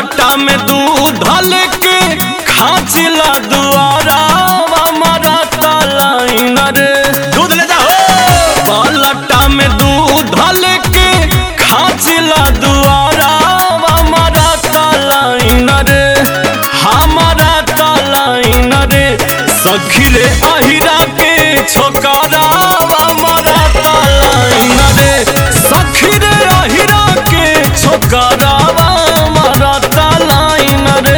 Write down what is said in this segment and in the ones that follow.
पलटा में दूध लेके खाचिला दुआरा हमारा तलाइन रे दूध ले जाओ पलटा में दूध लेके खाचिला दुआरा हमारा तलाइन रे हमारा तलाइन रे सखी रे अहिरा के छोकरा हमारा तलाइन रे सखी रे अहिरा के छोकरा हमारा तलाइन रे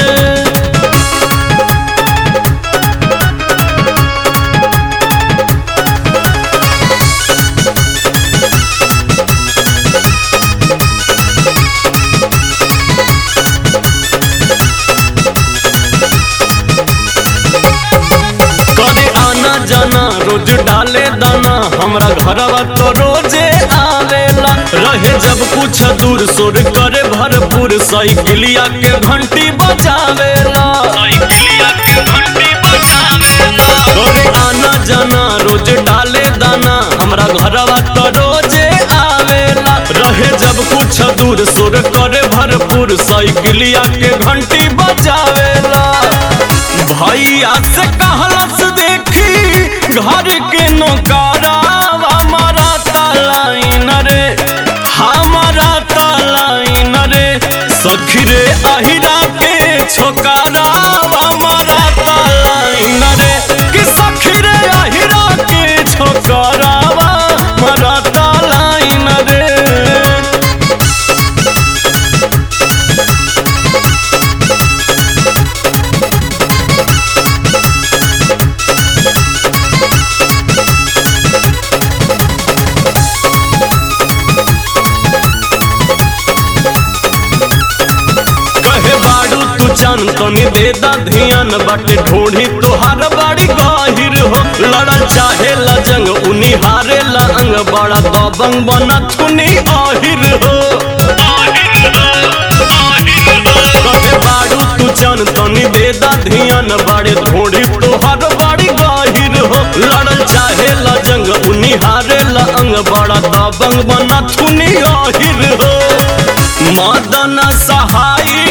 करे आना जाना रोज डाले दाना हमरा घरवा तो रोजे आवेला रहे जब कुछ दूर सोर करे भरपूर साइकिलिया के घंटी बजावेला साइकिलिया के घंटी बजावेला करे आना जाना रोज डाले दाना हमरा घरवा तो रोजे आवेला रहे जब कुछ दूर सोर करे भरपूर साइकिलिया के घंटी बजावेला भैया से कहलस देखी घर के नौकारा हमारा तलाइन रे हमारा तलाइन रे सखी रे अहिरा के छोकारा हमारा तलाइन रे कि सखी रे अहिरा के छोकारा हमारा तलाइन रे कहे बाड़ू तू जान तनी दे दा ध्यान बाटे ढोढ़ी तोहार बाड़ी गहिर हो लड़ल चाहे लजंग उनी हारे लंग बड़ा दबंग बना थुनी आहिर हो कहे बाड़ू तू जान तनी दे दा ध्यान बाड़े ढोढ़ी तोहार बाड़ी गहिर हो लड़ल चाहे लजंग उनी हारे लंग बड़ा दबंग बना थुनी आहिर हो मदन सहाय